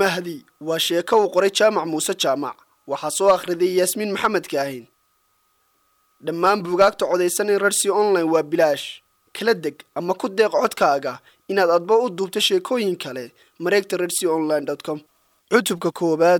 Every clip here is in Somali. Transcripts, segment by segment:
mahdi waa sheeko uu qoray jaamac muuse jaamac waxaa soo akhriday yaasmiin maxamed kaahin dhammaan buugaagta codaysan in rarsi online waa bilaash kala deg ama ku deeq codkaaga inaad adba u duubto sheekooyin kale mareegta rarsi online com cutubka koowaad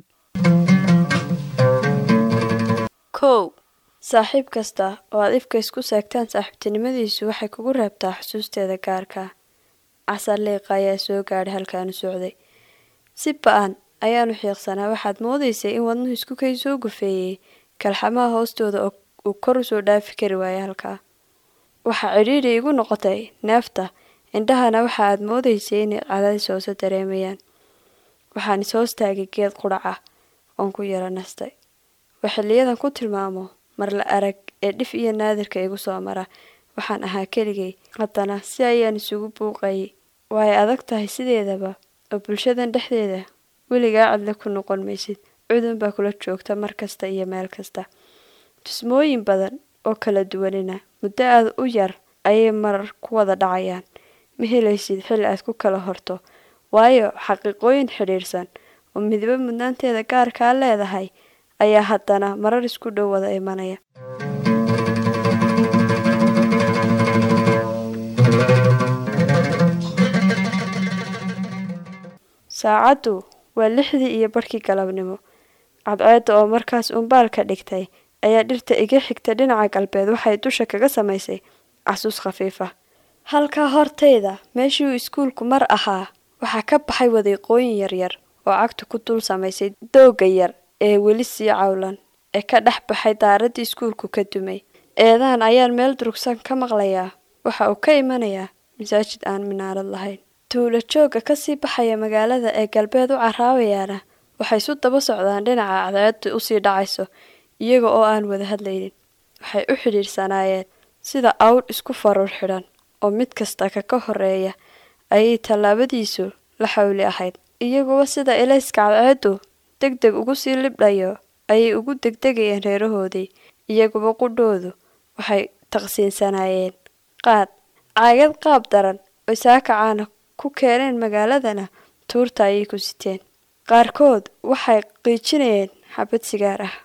kow saaxiib kasta oo aad ifka isku seegtaan saaxiibtinimadiisu waxay kugu reebtaa xusuusteeda gaarka casar liiqa ayaa soo gaadhay halkaanu socday si ba-an ayaanu xiiqsanaa waxaad moodaysay in wadnuhu isku kay soo gufeeyey kalxamaha hoostooda uu kor usoo dhaafi kari waayay halkaa waxaa cidhiidhi igu noqotay neefta indhahana waxa aad moodaysay inay cadaadis hoose dareemayaan waxaan is hoostaagay geed qudhac ah oon ku yara nastay waa xiliyadan ku tilmaamo mar la arag ee dhif iyo naadirka igu soo mara waxaan ahaa keligay haddana si ayaan isugu buuqayay waay adag tahay sideedaba oo bulshadan dhexdeeda weligaa cidle ku noqon maysid cudun baa kula joogta mar kasta iyo meel kasta tusmooyin badan oo kala duwanina muddo aada u yar ayay marar ku wada dhacayaan ma helaysid xilli aad ku kala horto waayo xaqiiqooyin xidhiirsan oo midba mudnaanteeda gaarkaa leedahay ayaa haddana marar isku dhow wada imanaya saacaddu waa lixdii iyo barhkii galabnimo cadceedda oo markaas umbaalka dhigtay ayaa dhirta iga xigta dhinaca galbeed waxay dusha kaga samaysay casuus khafiifa halkaa hortayda meeshii uu iskuulku mar ahaa waxaa ka baxay wadiiqooyin yaryar oo cagtu ku dul samaysay doogga yar ee weli sii cawlan ee ka dhex baxay daaraddii iskuulku ka dumay eedaan ayaan meel durugsan ka maqlayaa waxa uu ka imanayaa masaajid aan minaarad lahayn tuulo joogga kasii baxaya magaalada ee galbeed u caraabayaana waxay isu daba socdaan dhinaca cadceedda usii dhacayso iyaga oo aan wada hadlaynin waxay u xidhiidhsanaayeen sida awdh isku faruur xidhan oo mid kasta ka ka horeeya ayay tallaabadiisu la xawli ahayd iyaguba sida elayska cadceeddu deg deg ugu sii libdhayo ayay ugu degdegayeen reerahoodii iyaguba qudhoodu waxay taqsiinsanaayeen qaad caagad qaab daran oo saakacaana ku keeneen magaaladana tuurta ayay ku siteen qaarkood waxay qiijinayeen xabad sigaar ah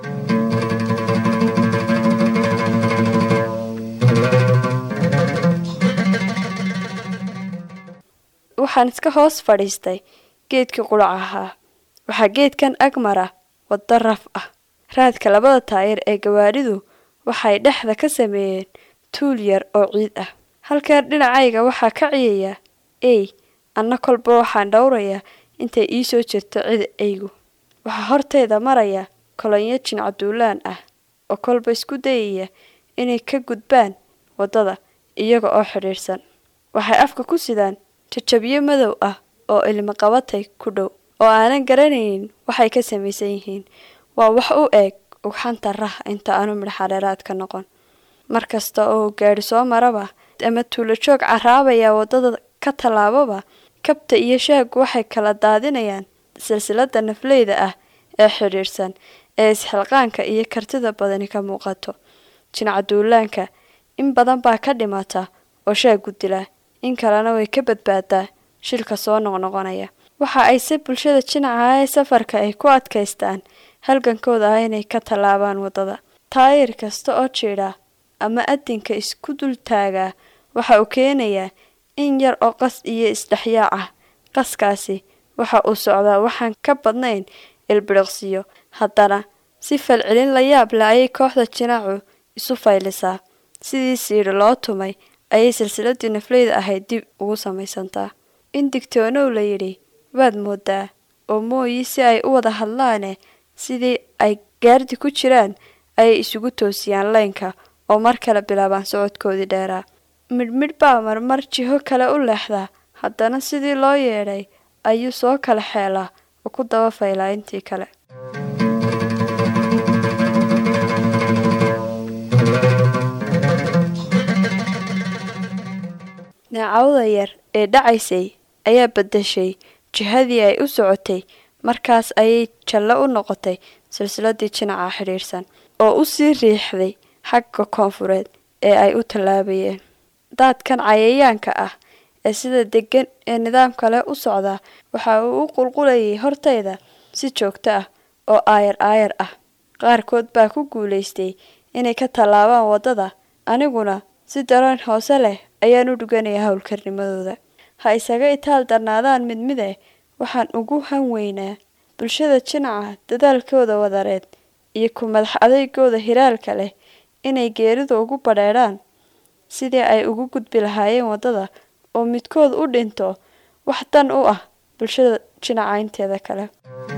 waxaan iska hoos fadhiistay geedkii qulac ahaa waxaa geedkan agmara waddo raf ah raadka labada taayir ee gawaadhidu waxay dhexda ka sameeyeen tuul yar oo ciid ah halkaa dhinacayga waxaa ka ciyaya ey anna kolba waxaan dhowrayaa intay ii soo jirto cida eygu waxaa hortayda maraya kolonyo jincaduulaan ah oo kolba isku dayaya inay ka gudbaan waddada iyaga oo xidhiidhsan waxay afka ku sidaan jajabyo madow ah oo ilmi qabatay ku dhow oo aanan garanaynin waxay ka samaysan yihiin waa wax u eeg ugxanta rah inta aanu midhaxadheeraad ka noqon mar kasta oo gaadhi soo maraba ama tuulo joog caraabaya waddada ka tallaababa kabta iyo shaaggu waxay kala daadinayaan silsilada nafleyda ah ee xidhiidhsan ee isxilqaanka iyo kartida badani ka muuqato jincaduulaanka in badan baa ka dhimata oo shaaggu dila in kalena way ka badbaadaa shilka soo noqnoqonaya waxa ayse bulshada jinaca ee safarka ay ku adkaystaan halgankooda ah inay ka tallaabaan waddada taayir kasta oo jiidha ama adinka isku dul taagaa waxa uu keenayaa in yar oo qas iyo isdhexyaac ah qaskaasi waxa uu socdaa waxaan ka badnayn ilbiriqsiyo haddana si falcelin la yaab leh ayay kooxda jinaacu isu faylisaa sidii siidhi loo tumay ayay silsiladii nafleyda ahayd dib ugu samaysantaa in digtoonow la yidhi waad moodaa oo mooyi si ay u wada hadlaane sidii ay gaardi ku jiraan ayay isugu toosiyaan leynka oo mar kale bilaabaan socodkoodii dheeraa midhmidh baa marmar jiho kale u leexdaa haddana sidii loo yeedhay ayuu soo kala xeelaa oo ku daba faylaa intii kale neecawda yar ee dhacaysay ayaa beddeshay jihadii ay u socotay markaas ayay jallo u noqotay silsiladii jinaca xidhiidhsan oo u sii riixday xagga koonfureed ee ay u tallaabayeen daadkan cayayaanka ah ee sida deggan ee nidaam kale u socda waxa uu u qulqulayay hortayda si joogto ah oo aayar aayar ah qaarkood baa ku guulaystay inay ka tallaabaan waddada aniguna si dareen hoose leh ayaan u dhuganaya howlkarnimadooda ha isaga itaal darnaadaan mid mide waxaan ugu han weynaa bulshada jinaca dadaalkooda wadareed iyo ku madax adeygooda hiraalka leh inay geerida ugu badheedhaan sidii ay ugu gudbi lahaayeen waddada oo midkood u dhinto wax dan u ah bulshada jinaca inteeda kale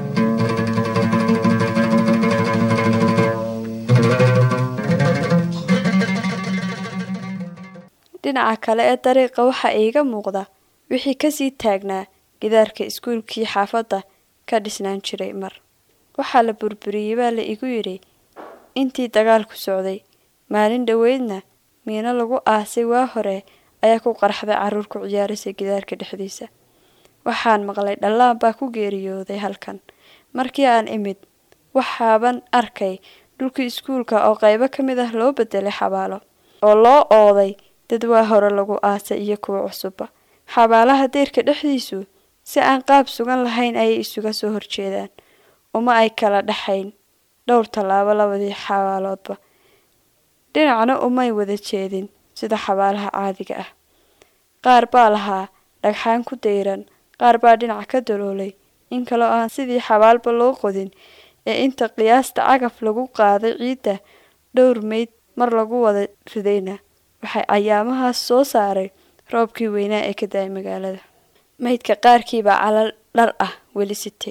dhinaca kale ee dariiqa waxaa iiga muuqda wixii kasii taagnaa gidaarka iskuulkii xaafadda ka dhisnaan jiray mar waxaa la burburiyey baa la igu yidhi intii dagaalku socday maalin dhoweydna miino lagu aasay waa hore ayaa ku qarxday carruur ku ciyaaraysa gidaarka dhexdiisa waxaan maqlay dhallaan baa ku geeriyooday halkan markii aan imid waxaaban arkay dhulkii iskuulka oo qaybo ka mid ah loo bedelay xabaalo oo loo ooday dad waa hore lagu aasay iyo kuwa cusubba xabaalaha deyrka dhexdiisu si aan qaab sugan lahayn ayay isuga soo horjeedaan uma ay kala dhexayn dhowr tallaabo labadii xabaaloodba dhinacna umay wada jeedin sida xabaalaha caadiga ah qaar baa lahaa dhagxaan ku dayran qaar baa dhinac ka daloolay in kaloo aan sidii xabaalba loo qodin ee inta qiyaasta cagaf lagu qaaday ciidda dhowr meyd mar lagu wada ridayna waxay ayaamahaas soo saaray roobkii weynaa ee ka da-ay magaalada meydka qaarkiibaa calal dhar ah weli sitay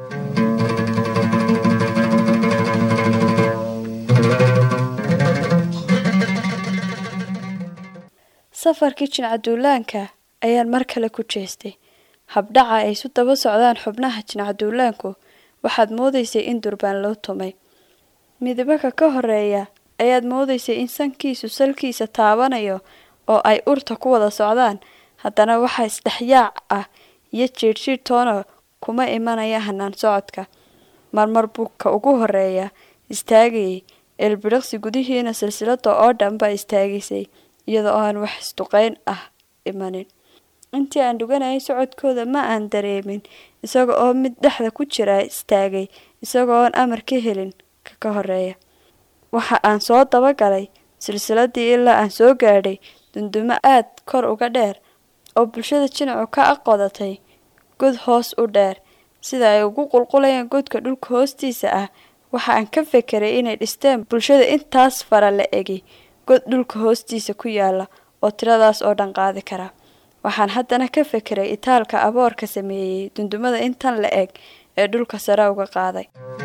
safarkii jincaduulaanka ayaan mar kale ku jeestay habdhaca ay isu daba socdaan xubnaha jincaduulaanku waxaad moodaysay in durbaan loo tumay midabaka ka horeeya ayaad moodaysay in sankiisu salkiisa taabanayo oo ay urta ku wada socdaan haddana waxaa isdhexyaac ah iyo jiirhjiir toona kuma imanaya hanaan socodka marmar buu ka ugu horeeya istaagayay eelbidhiqsi gudihiina silsilada oo dhan baa istaagaysay iyadoo aan wax isduqeyn ah imanin intii aan dhuganayay socodkooda ma aan dareemin isaga oo mid dhexda ku jira istaagay isagoo oon amar ka helin ka ka horeeya waxa aan soo dabagalay silsiladii ilaa aan soo gaadhay dundumo aad kor uga dheer oo bulshada jinacu ka aqodatay god hoos u dheer sida ay ugu qulqulayaan godka dhulka hoostiisa ah waxa aan ka fekeray inay dhisteen bulshada intaas fara la egi god dhulka hoostiisa ku yaala oo tiradaas oo dhan qaadi kara waxaan haddana ka fekeray itaalka aboorka sameeyey dundumada intan la eg ee dhulka sare uga qaaday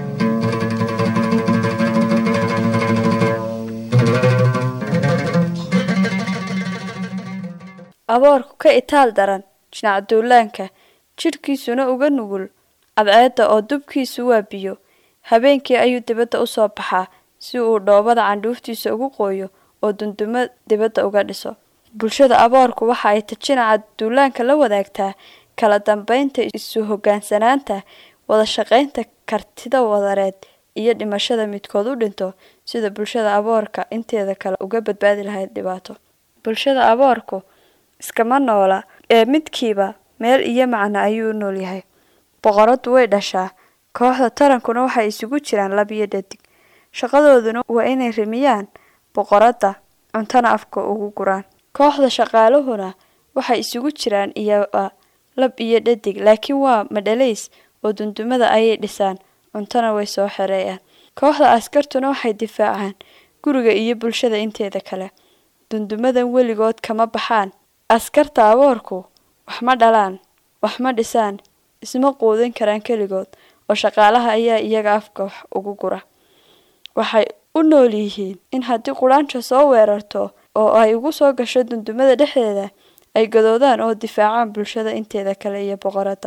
aboorku ka itaal daran jinac duulaanka jidhkiisuna uga nugul cadceedda oo dubkiisu waa biyo habeenkii ayuu dibadda u soo baxaa si uu dhoobada candhuuftiisa ugu qooyo oo dundumo dibadda uga dhiso bulshada aboorku waxa ay tajinaca duulaanka la wadaagtaa kala dambeynta isu hogaansanaanta wada shaqaynta kartida wadareed iyo dhimashada midkood u dhinto sida bulshada aboorka inteeda kale uga badbaadi lahayd dhibaato bulshada aboorku iskama noola ee midkiiba meel iyo macno ayuu u nool yahay boqoradu way dhashaa kooxda tarankuna waxay isugu jiraan lab iyo dhadig shaqadooduna waa inay rimiyaan boqoradda cuntana afka ugu guraan kooxda shaqaaluhuna waxay isugu jiraan iyoba lab iyo dhadig laakiin waa madhalays oo dundumada ayay dhisaan cuntona way soo xereeyaan kooxda askartuna waxay difaacaan guriga iyo bulshada inteeda kale dundumadan weligood kama baxaan askarta aboorku wax ma dhalaan wax ma dhisaan isma quudin karaan keligood oo shaqaalaha ayaa iyaga afka wax ugu gura waxay u nool yihiin in haddii qudhaanjo soo weerarto oo ay ugu soo gasho dundumada dhexdeeda ay gadoodaan oo difaacaan bulshada inteeda kale iyo boqoradda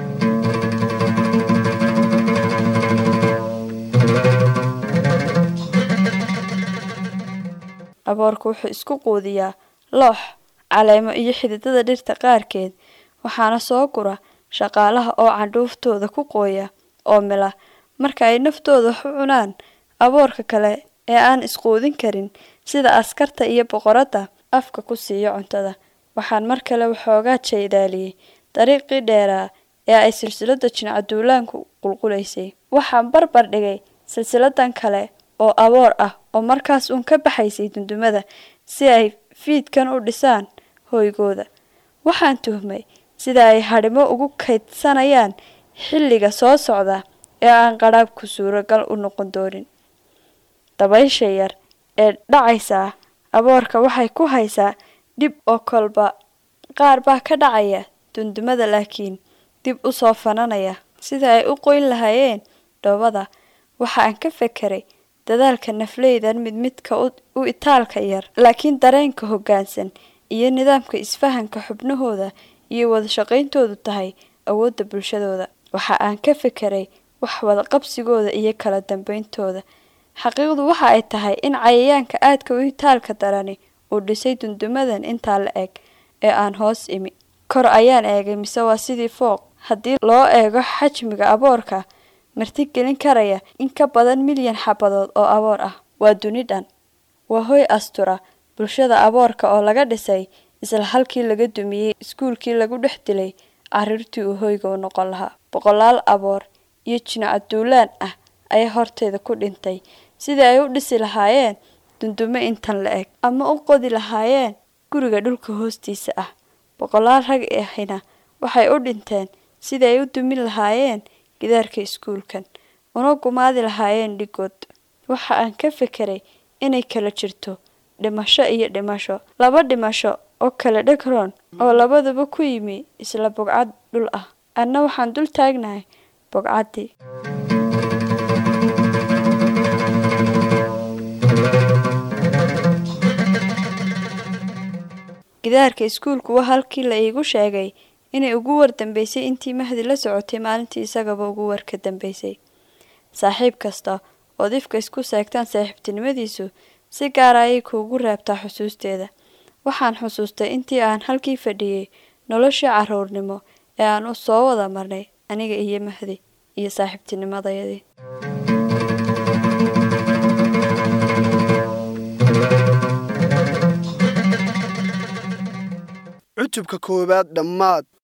aboorku wuxuu isku quudiyaa loox caleemo iyo xididada dhirta qaarkeed waxaana soo gura shaqaalaha oo candhuuftooda ku qooya oo mila marka ay naftooda wax u cunaan aboorka kale ee aan isquudin karin sida askarta iyo boqoradda afka ku siiyo cuntada waxaan mar kale waxoogaa jeedaaliyey dariiqii dheeraa ee ay silsiladda jincaduulaanku qulqulaysay waxaan barbar dhigay silsiladan kale oo aboor ah oo markaas uun ka baxaysay dundumada si ay fiidkan u dhisaan hooygooda waxaan tuhmay sida ay hadhimo ugu kaydsanayaan xilliga soo socda ee aan qadhaabku suuragal u noqon doonin dabaysha yar ee dhacaysaa aboorka waxay ku haysaa dhib oo kolba qaar baa ka dhacaya dundumada laakiin dib u soo fananaya sida ay u qoyn lahaayeen dhoobada waxa aan ka fekeray dadaalka nafleydan mid midka u itaalka yar laakiin dareenka hoggaansan iyo nidaamka isfahanka xubnahooda iyo wada shaqayntoodu tahay awoodda bulshadooda waxa aan ka fekeray wax wada qabsigooda iyo kala dambeyntooda xaqiiqdu waxa ay tahay in cayayaanka aadka u itaalka darani uu dhisay dundumadan intaa la eg ee aan hoos imi kor ayaan eegay mise waa sidii fooq haddii loo eego xajmiga aboorka martigelin karaya in ka badan milyan xabadood oo aboor ah waa duni dhan waa hoy astura bulshada aboorka oo laga dhisay isla halkii laga dumiyey iskuulkii lagu dhex dilay carruurtii uu hoyga u noqon lahaa boqolaal aboor iyo jinacaduulaan ah ayaa horteeda ku dhintay sidii ay u dhisi lahaayeen dundumo intan la eg ama u qodi lahaayeen guriga dhulka hoostiisa ah boqolaal rag ahina waxay u dhinteen sidii ay u dumin lahaayeen gidaarka iskuulkan una gumaadi lahaayeen dhigood waxa aan ka fekeray inay kala jirto dhimasho iyo dhimasho laba dhimasho oo kala dhegroon oo labaduba ku yimi isla bogcad dhul ah anna waxaan dul taagnahay bogcaddii gidaarka iskuulku waa halkii la iigu sheegay inay ugu war dambeysay intii mahdi la socotay maalintii isagaba ugu war ka dambeysay saaxiib kasta ood ifka isku seegtaan saaxiibtinimadiisu si gaara ayay kuugu reebtaa xusuusteeda waxaan xusuustay intii aan halkii fadhiyey noloshii carruurnimo ee aan u soo wada marnay aniga iyo mahdi iyo saaxiibtinimadayadii cutubka koowaad dhammaad